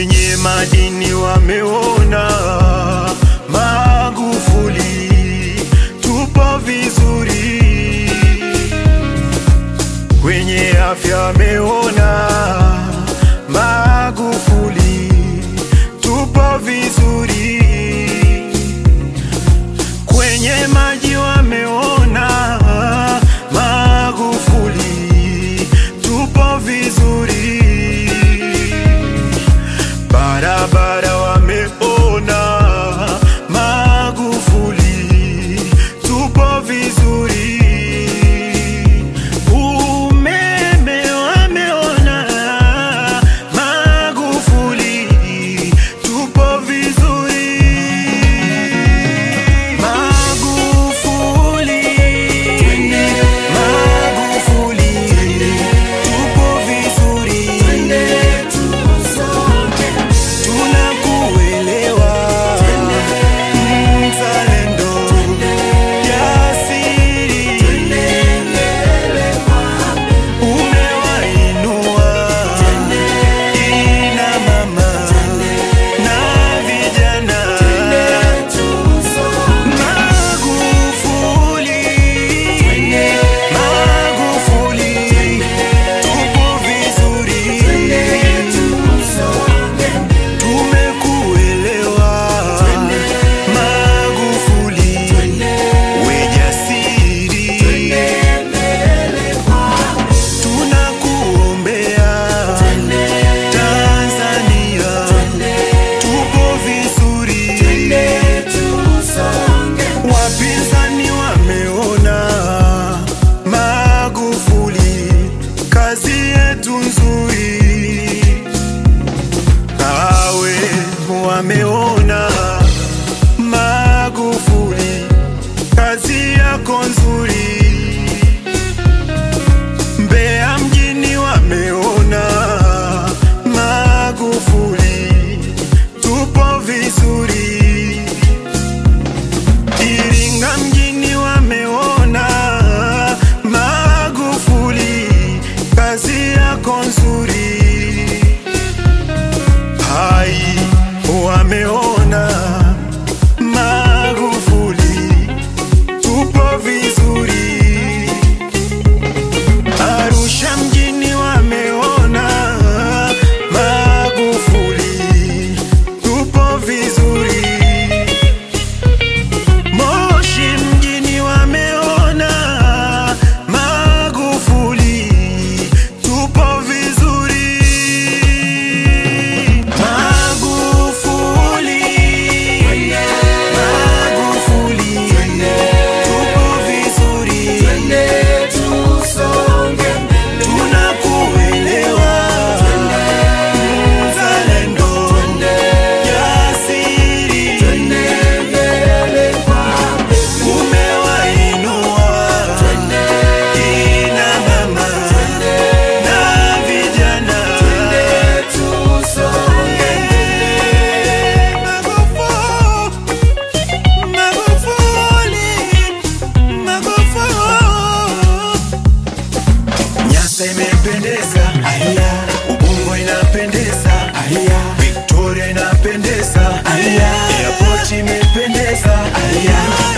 Kwenye madini wameona Magufuli, tupo vizuri. Kwenye afya wameona Magufuli, tupo vizuri. Kwenye maji wameona Magufuli, tupo vizuri. Barabara wameona Magufuli, tupo vizuri. Umeme wameona Magufuli, tupo vizuri. Magufuli, Magufuli, tupo vizuri. Tunakuelewa mzalendo, jasiri, umewainua kina mama na vijana. Magufuli, Magufuli, tupo vizuri. Tumekuelewa Magufuli, we jasiri, tunakuombea Tanzania, tupo vizuri. Wapinzani wameona Magufuli, kazi yetu nzuri Kawe wameona Magufuli, kazi yako nzuri. Mbeya mjini wameona Magufuli, tupo vizuri. Iringa mjini wameona Magufuli, kazi yako nzuri. Hai wameona Magufuli, tupo vizuri. Arusha mjini wameona Magufuli, tupo vizuri. Moshi mjini wameona Magufuli, tupo vizuri. Magufuli, Magufuli, tupo vizuri. Tunakuelewa mzalendo, jasiri, umewainua kina mama na vijana. Magufuli, Magufuli. Nyasa imependeza, aya. Ubungo inapendeza, aya. Victoria inapendeza, aya. Airport imependeza, aya.